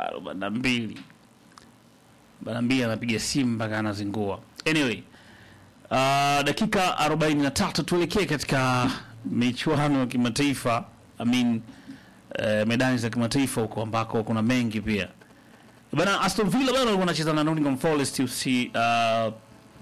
arobaini na mbili arobaini na mbili anapiga simu mpaka anazingua. Anyway, uh, dakika arobaini na tatu tuelekee katika michuano ya kimataifa I mean, uh, medani za kimataifa huko ambako kuna mengi pia bana. Aston Villa bana walikuwa wanacheza na Nottingham Forest usi uh,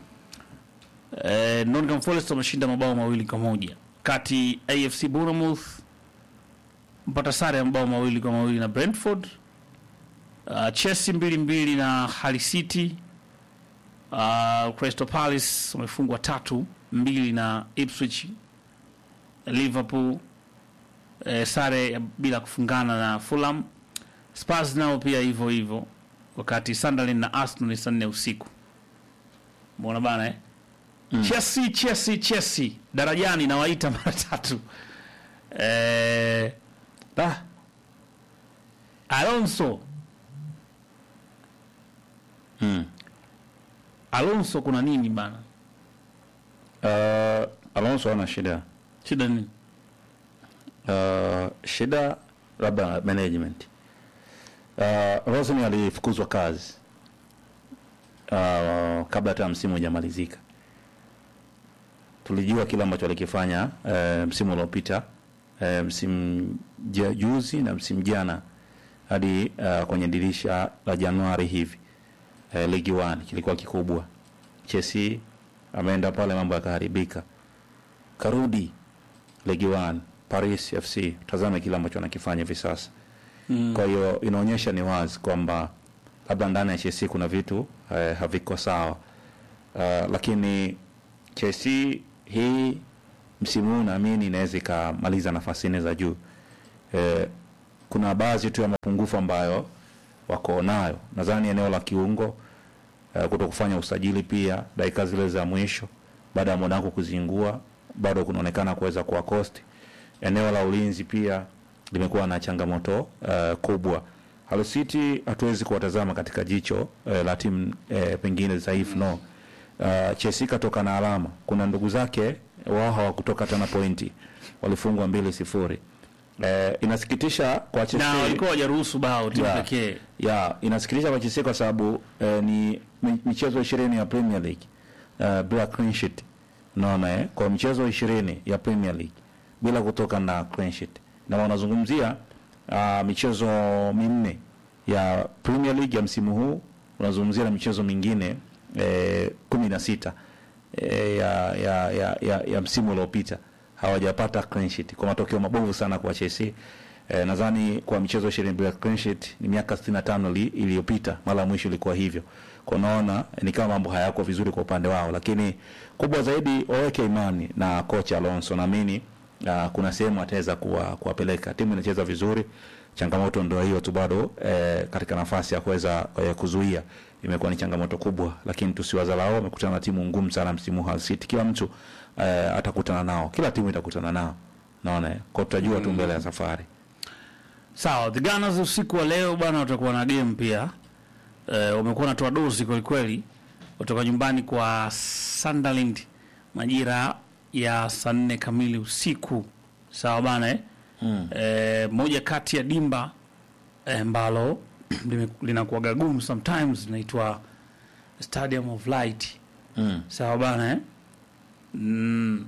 eh, Nottingham Forest wameshinda mabao mawili kwa moja kati AFC Bournemouth mpata sare ya mabao mawili kwa mawili na Brentford. Uh, Chelsea mbili mbili na Hull City. Uh, Crystal Palace wamefungwa tatu mbili na Ipswich. Liverpool eh, sare ya bila kufungana na Fulham. Spurs nao pia hivyo hivyo, wakati Sunderland na Arsenal ni saa nne usiku. Mbona bana eh? Chelsea Chelsea Chelsea darajani nawaita mara tatu. Eh, da. Alonso Mm. Alonso kuna nini bana? Uh, Alonso ana shida Shida nini? uh, shida labda management. Uh, Rosni alifukuzwa kazi uh, kabla hata msimu hujamalizika. Tulijua kile ambacho alikifanya uh, msimu uliopita uh, msimu ja- juzi na msimu jana hadi uh, kwenye dirisha la Januari hivi uh, ligi 1 kilikuwa kikubwa. Chelsea ameenda pale, mambo yakaharibika, karudi ligi 1 Paris FC, tazame kile ambacho anakifanya hivi sasa. Mm. Kwa hiyo inaonyesha ni wazi kwamba labda ndani ya Chelsea kuna vitu eh, haviko sawa uh, lakini Chelsea hii msimu huu naamini inaweza ikamaliza nafasi nne za juu. Eh, kuna baadhi tu ya mapungufu ambayo wako nayo, nadhani eneo la kiungo eh, kuto kufanya usajili pia dakika zile za mwisho baada ya Monaco kuzingua, bado kunaonekana kuweza kuwa cost. Eneo la ulinzi pia limekuwa na changamoto uh, kubwa. Hull City hatuwezi kuwatazama katika jicho uh, la timu uh, pengine dhaifu no. Uh, Chelsea katoka na alama. Kuna ndugu zake wao hawakutoka hata na pointi, walifungwa mbili sifuri. Uh, inasikitisha kwa Na Chelsea walikuwa hawajaruhusu bao timu Yeah. pekee. ya inasikitisha kwa Chelsea kwa sababu eh, ni mi- michezo ishirini ya Premier League uh, bila clean sheet unaona eh? kwa michezo ishirini ya Premier League bila kutoka na clean sheet na wanazungumzia uh, michezo minne ya Premier League ya msimu huu unazungumzia na michezo mingine eh, kumi na sita eh, ya, ya, ya, ya, ya msimu uliopita hawajapata clean sheet kwa matokeo mabovu sana kwa Chelsea. Eh, nadhani kwa michezo 20 bila clean sheet ni miaka 65 li- iliyopita mara ya mwisho ilikuwa hivyo. Kwa unaona ni kama mambo hayako vizuri kwa upande wao, lakini kubwa zaidi waweke imani na kocha Alonso. Naamini uh, kuna sehemu ataweza kuwa kuwapeleka. Timu inacheza vizuri, changamoto ndio hiyo tu bado eh, katika nafasi ya kuweza eh, kuzuia imekuwa ni changamoto kubwa, lakini tusiwadharau. Wamekutana na timu ngumu sana msimu huu Hull City. Kila mtu eh, atakutana nao, kila timu itakutana nao, naona eh. kwa tutajua tu mbele ya safari. Sawa, the Gunners usiku wa leo bwana watakuwa na game pia. Eh, wamekuwa wanatoa dozi kweli kweli. Kutoka nyumbani kwa Sunderland majira ya saa nne kamili usiku. Sawa bana eh? Mm. Eh, moja kati ya dimba eh, ambalo lime- linakuwaga gumu sometimes linaitwa Stadium of Light. Mm. Sawa bana eh? Mm,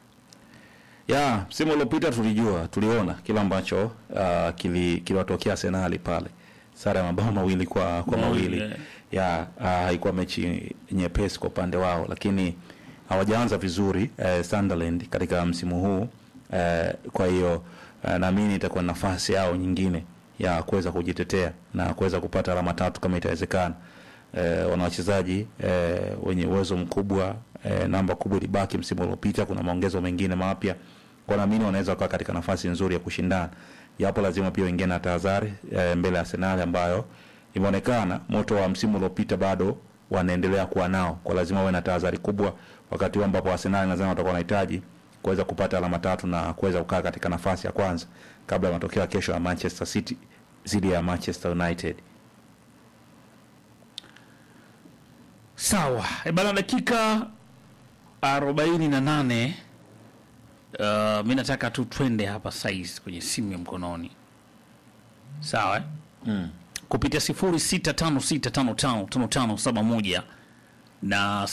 ya msimu uliopita tulijua tuliona kile ambacho uh, kili- kiliwatokea Arsenal pale, sare ya mabao mawili kwa kwa mawili yeah. ya uh, haikuwa mechi nyepesi kwa upande wao, lakini hawajaanza vizuri eh, Sunderland katika msimu huu eh, kwa hiyo eh, naamini itakuwa ni nafasi yao nyingine ya kuweza kujitetea na kuweza kupata alama tatu kama itawezekana. Eh, wana wachezaji eh, wenye uwezo mkubwa eh, namba kubwa ilibaki msimu uliopita. Kuna maongezo mengine mapya, kwa naamini wanaweza kuwa katika nafasi nzuri ya kushindana, japo lazima pia wengine na tahadhari eh, mbele ya Arsenal ambayo imeonekana moto wa msimu uliopita bado wanaendelea kuwa nao, kwa lazima wawe na tahadhari kubwa, wakati huu ambapo Arsenal nadhani watakuwa wanahitaji kuweza kupata alama tatu na kuweza kukaa katika nafasi ya kwanza kabla ya matokeo ya kesho ya Manchester City dhidi ya Manchester United. Sawa, e bana, dakika arobaini na nane. Uh, mi nataka tu twende hapa saizi kwenye simu ya mkononi sawa eh? Mm. kupitia 0656555571 na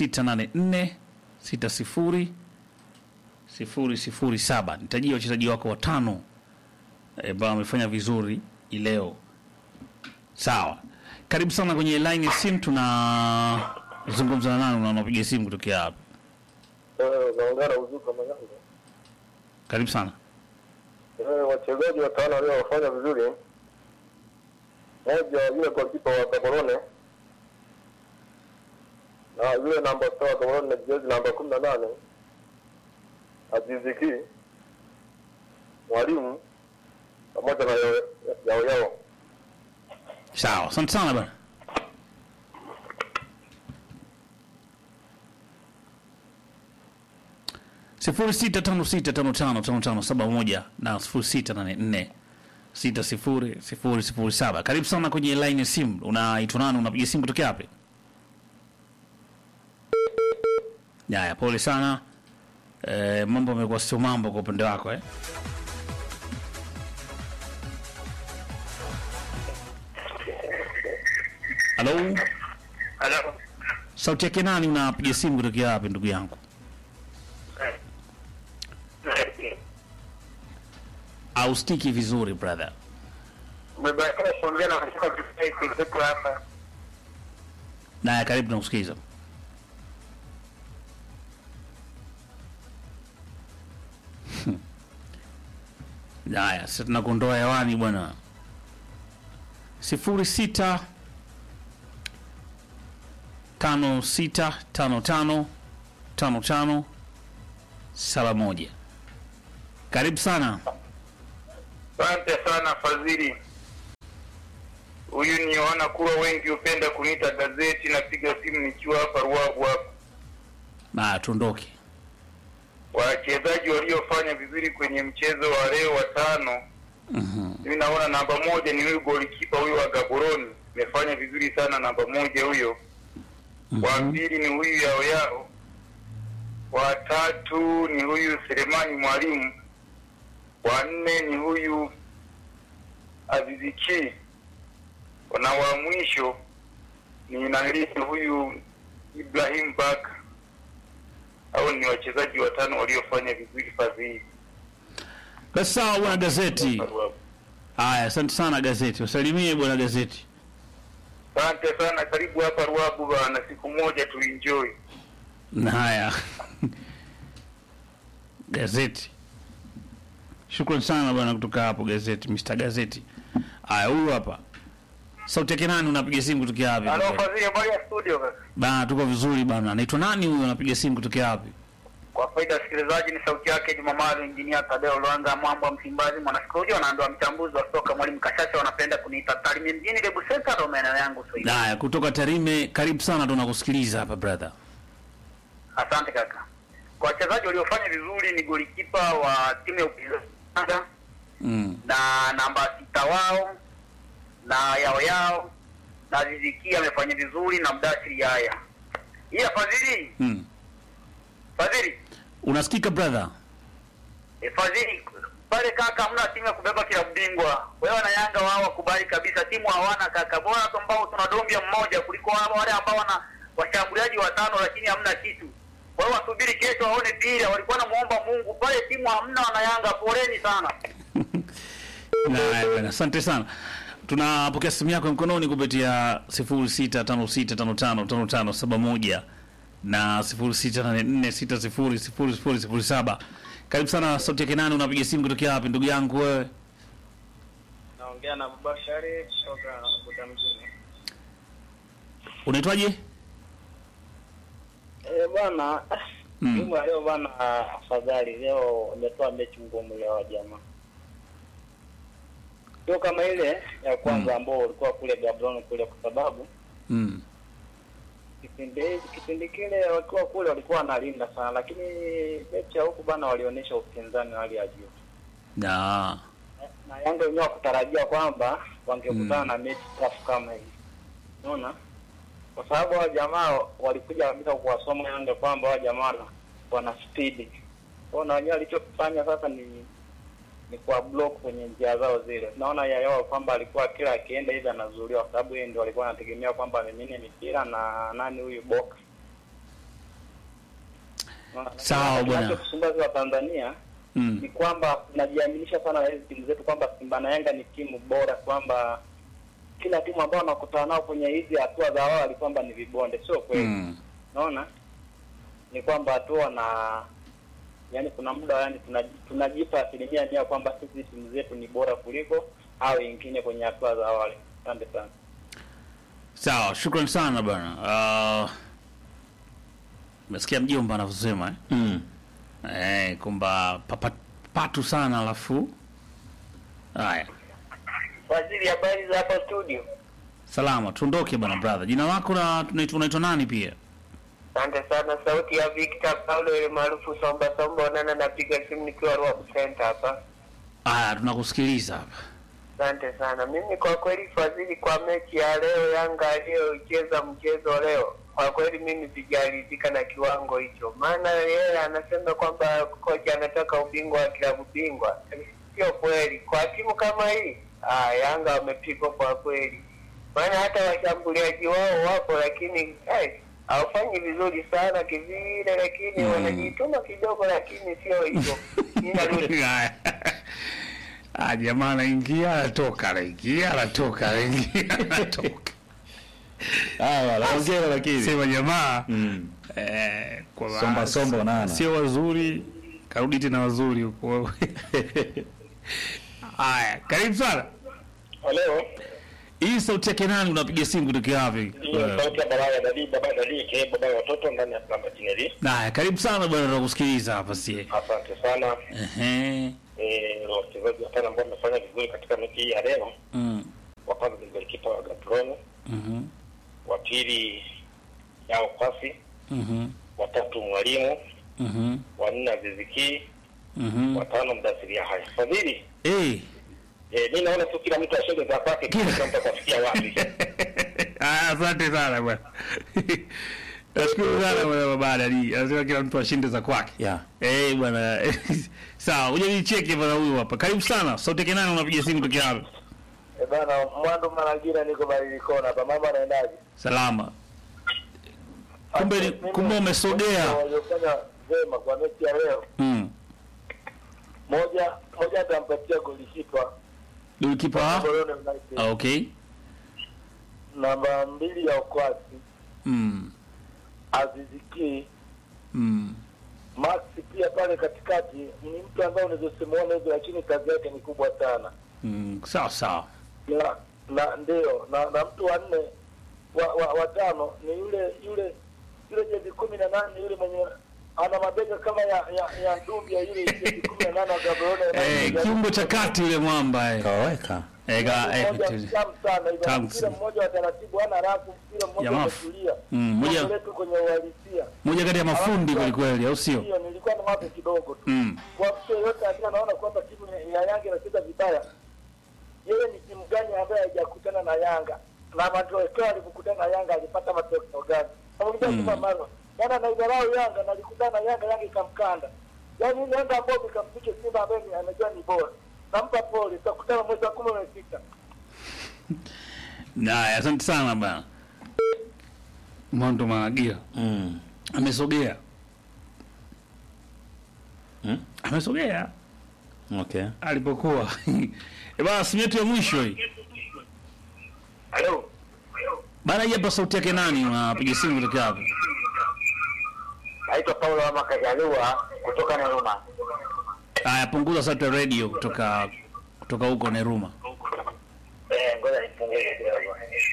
0684600007. Nitajia wachezaji wako watano eh, ambao wamefanya vizuri hii leo. Sawa, karibu sana kwenye line ya simu. Tunazungumza na nani? Unapiga simu kutokea hapa? naongea na Uzuka Maganga. Karibu sana. Eh, wachezaji watano waliofanya vizuri, moja yule golikipa wa Gaborone na yule namba sita wa Gaborone na jezi namba kumi na nane Aziziki, mwalimu pamoja na yao yao yao. Sawa, asante sana bana. sifuri sita tano sita tano tano tano tano saba moja na sifuri sita nane nne sita sifuri sifuri sifuri saba. Karibu sana kwenye line ya simu. Unaitwa nani? Unapiga simu kutokea wapi? Haya, pole sana. E, mambo amekuwa sio mambo kwa upande wako eh? Halo, Halo. sauti yake nani? Unapiga simu kutokea wapi ndugu yangu? Ausikiki vizuri brother. Umebakia kuongea na katika kipindi kipo hapa. Naya, karibu na kusikiza. Haya, sasa tunakuondoa hewani bwana. sifuri sita tano sita tano tano tano tano saba moja. Karibu sana. Asante sana Fadhili. Huyu niona kuwa wengi hupenda kuniita gazeti. Napiga simu nikiwa hapa Ruavu hapa. Na tuondoke. Wachezaji waliofanya vizuri kwenye mchezo wa leo watano, Mhm. mimi naona namba moja ni huyu golikipa huyu wa Gaborone, amefanya vizuri sana namba moja huyo. Wa Mhm. pili ni huyu yao yao, wa tatu ni huyu Selemani mwalimu, wa nne ni huyu Aziziki, na wa mwisho ni nani huyu Ibrahim Baka. Hao ni wachezaji watano waliofanya vizuri fadhili. Basi sawa bwana gazeti. Haya, asante sana gazeti. Wasalimie bwana gazeti. Asante sana, karibu hapa Ruabu bana, siku moja tuenjoy. Na Haya, gazeti. Shukran sana bwana kutoka hapo gazeti, Mr. Gazeti. Haya, huyu hapa sauti yake nani? Unapiga simu kutokea wapi? Halo Fadhili, habari ya studio kaka? Bana, tuko vizuri bana. Anaitwa nani huyu? Anapiga simu kutokea wapi? Kwa faida ya wasikilizaji, ni sauti yake Jumamaru, injinia Tadeo Lwanga, mwambo wa Msimbazi, mwanasikolojia na ndoa mchambuzi wa soka, mwalimu Kashasha, wanapenda kuniita Tarime mjini, Lebu Center, ndo maeneo yangu Swahili. Haya, kutoka Tarime, karibu sana, tunakusikiliza hapa brother. Asante kaka. Kwa wachezaji waliofanya vizuri ni golikipa wa timu ya upinzani Mm. na namba sita wao na yao yao na Ziziki amefanya vizuri na Mdasiri Yaya. Ila Fadhili, Mm. Fadhili, Unasikika brother? e, Fadhili pale kaka, hamna timu ya kubeba klabu bingwa. Wewe na Yanga wao wakubali kabisa, timu hawana kaka. Bora tu ambao tuna dombia mmoja kuliko hao wale ambao wana washambuliaji watano lakini hamna kitu. Kwa hiyo wasubiri kesho waone pira, walikuwa namuomba Mungu pale, timu hamna wana Yanga. Poleni sana. Haya bwana, asante sana. Tunapokea simu yako mkononi kupitia 0656555571 na 0684600007. Karibu sana sauti yake nani? Unapiga simu kutokea wapi ndugu yangu wewe? naongea na Mubashari kutoka Buda mjini. Unaitwaje? Eh bwana, Mm. timu ya leo bwana, afadhali leo imetoa mechi ngumu leo jamaa, sio kama ile ya kwanza ambao ulikuwa kule Gaborone kule, kwa sababu Mm. kipindi kipindi kile wakiwa kule walikuwa wanalinda sana, lakini mechi ya huku bwana walionyesha upinzani wa hali ya juu, Na na Yanga wenyewe wakutarajia kwamba wangekutana Mm. na mechi tafu kama hii, unaona, kwa sababu hao jamaa walikuja kabisa kuwasoma Yanga kwamba hao jamaa wana- wana spidi kwao, na wenyewe walichofanya sasa ni ni kwa block kwenye njia zao zile. Tunaona Yaya kwamba alikuwa kila akienda hivi anazuiliwa, kwa sababu yeye ndio alikuwa anategemea kwamba amimine mipira na nani huyu box. Unaona? Sawa, bwana. Kinachotusumbua sisi wa Tanzania Mm. ni kwamba tunajiaminisha sana na hizi timu zetu kwamba Simba na Yanga ni timu bora, kwamba kila timu ambao wanakutana nao kwenye hizi hatua za awali kwamba ni vibonde. Sio kweli. Mm. Unaona, ni kwamba hatua na yani, kuna muda yani tunaji- tunajipa asilimia mia kwamba sisi timu zetu ni bora kuliko hao wengine kwenye hatua za awali. Asante sana. Sawa, shukrani sana bana. Uh, Umesikia mjomba anavyosema eh? Mm. Eh, kwamba papa patu sana alafu haya Waziri, habari za hapa studio? salama tuondoke bana brother jina lako na tunaitwa unaitwa nani pia Asante sana, sauti ya Victor Paulo ile maarufu Somba Somba Onana, napiga simu nikiwa Ruabu Center hapa. haya tunakusikiliza hapa Asante sana. Mimi kwa kweli Fadhili, kwa mechi ya leo Yanga aliyocheza mchezo leo, kwa kweli mimi sijaridhika na kiwango hicho, maana yeye anasema kwamba kocha anataka ubingwa wa klabu bingwa. Sio kweli kwa timu kama hii. Ah, Yanga wamepigwa kwa kweli, maana hata washambuliaji wao wapo, lakini eh, hawafanyi vizuri sana kivile, lakini Mm. wanajituma kidogo, lakini sio hivyo. Ninarudi Haya. Ah, jamaa anaingia anatoka anaingia anatoka anaingia anatoka Haya, naongea lakini. sema jamaa Mm. eh, kwa Somba somba nana. sio wazuri karudi tena wazuri huko haya karibu sana Leo hii sauti yake nani unapiga simu kutokea wapi ya Baraya Dadi, baba Dadi, ke baba ya watoto ndani ya Plamba Tineri. haya karibu sana bwana tunakusikiliza hapa sie Asante sana. ehe Eh, wachezaji watano ambao wamefanya vizuri katika mechi hii ya leo. mm Wa kwanza ni golikipa wa Gaborone, mhm wa pili Yao Kwasi, mhm wa tatu Mwalimu, mhm wa nne Aziziki, mhm wa tano Mdasiria haya. Fadhili, eh eh, mimi naona tu kila mtu ashege za kwake, kila mtu atafikia wapi. Ah, asante sana bwana nashukuru sana bwana babadali anasema kila mtu ashinde za kwake Yeah. Eh bwana sawa uje nicheke bwana huyu hapa karibu sana sauti yake nani unapiga simu kutokea hapa Eh, bana Mwando Marangira niko Barilikona, hapa mambo anaendaje? salama kumbe ni- Mimi- kumbe umesogea waliofanya vema kwa mechi ya leo, mm moja moja atampatia golikipa golikipa wa Gaborone United. Ah, okay namba mbili ya Okwasi, mm Aziziki, mm Max pia pale katikati ni mtu ambaye unaweza simuona hivyo, lakini kazi yake ni kubwa sana mm sawa sawa na na ndio na, na mtu wa nne wa, wa, wa tano ni yule yule yule jezi kumi na nane yule mwenye ana mabega kama ya ya, ya Dumbia yule jezi kumi na nane wa Gaborone eh kiungo cha kati yule mwamba eh Kaweka. eh ga eh mmoja tu- mtamu sana hivyo, Tamu mpira sana. mmoja wa taratibu, ana rafu, mpira mmoja Jamaa. umetulia, Mm, moja- Mambo yetu kwenye uhalisia moja kati ya mafundi kweli kweli au sio hiyo nilikuwa na wazo kidogo tu mm kwa mtu yeyote akiwa anaona kwamba timu ya Yanga inacheza vibaya, yeye ni timu gani ambaye haijakutana na Yanga na matokeo alipokutana na Yanga alipata matokeo gani? Naongea Mm. mm. mara jana anaidharau Yanga na alikutana na Yanga, Yanga ikamkanda. Yaani ile Yanga ambayo ikampiga Simba ambaye ni- anajua ni bora, nampa pole, tutakutana mwezi wa kumi umefika. Haya, asante sana bana. Mondo Maagia Mm. amesogea, Mm. amesogea Okay. alipokuwa e bana, simu yetu ya mwisho hii Halo. bana. Hii hapa sauti yake nani? Unapiga simu kutoka hapo? Naitwa Paulo wa Makajaliwa kutoka Neruma. Haya, punguza sauti ya radio kutoka kutoka huko Neruma. Eh, ngoja nipunguze kidogo.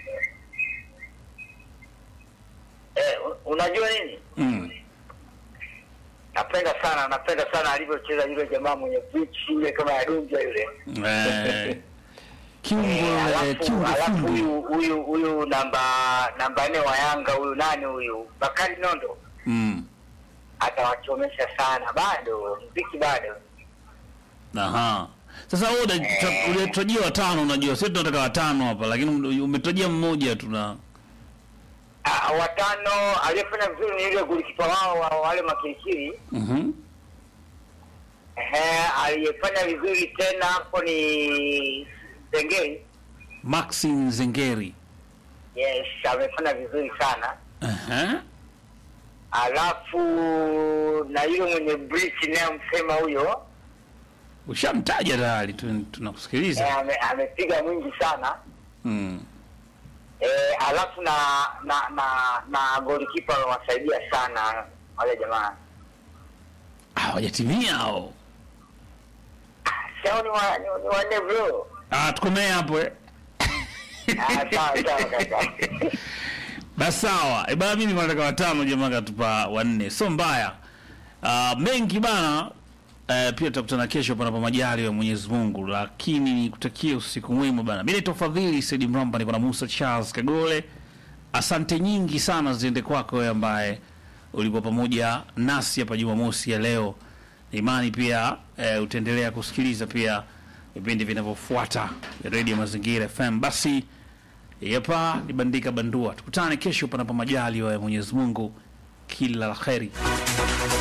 Eh, un- unajua nini? Mm. Napenda sana, napenda sana alivyocheza yule jamaa mwenye pitch yule kama ya Dunja yule. Eh, kiungo Eh, eh, alafu kiungo alafu fundi. huyu huyu huyu namba namba nne wa Yanga huyu nani huyu? Bakari Nondo Mm. atawachomesha sana bado, mziki bado. Aha. Sasa wewe una- ulitarajia watano, unajua sisi tunataka watano hapa, lakini umetarajia mmoja tu na Ah, watano aliyefanya vizuri ni yule golikipa wao wa wale makirikiri Mhm. Ehe, aliyefanya vizuri tena hapo ni Zengeri. Maxim Zengeri. Yes, amefanya vizuri sana. Aha. Alafu na yule mwenye bridge naye msema huyo Ushamtaja tayari tu- eh, tunakusikiliza. ame, amepiga mwingi sana. Mm. Eh, alafu na na na na golikipa amewasaidia sana wale jamaa. Ah, Hawajatimia hao. Sio ni wa ni, ni wanne bro. Ah, tukomee hapo eh. Ah, sawa sawa kaka. Basi sawa. E bana, mimi nilikuwa nataka watano, jamaa katupa wanne, sio mbaya. Uh, mengi bana. Uh, pia tutakutana kesho panapo majali ya Mwenyezi Mungu, lakini nikutakie usiku mwema bana. Mimi naitwa Fadhili Saidi Mramba, niko na Musa Charles Kagole. Asante nyingi sana ziende kwako wewe ambaye ulikuwa pamoja nasi hapa Jumamosi ya leo. Na imani pia eh, utaendelea kusikiliza pia vipindi vinavyofuata vya Radio Mazingira FM. Basi Yapa ni bandika bandua. Tukutane kesho panapo majali ya Mwenyezi Mungu. Kila la kheri.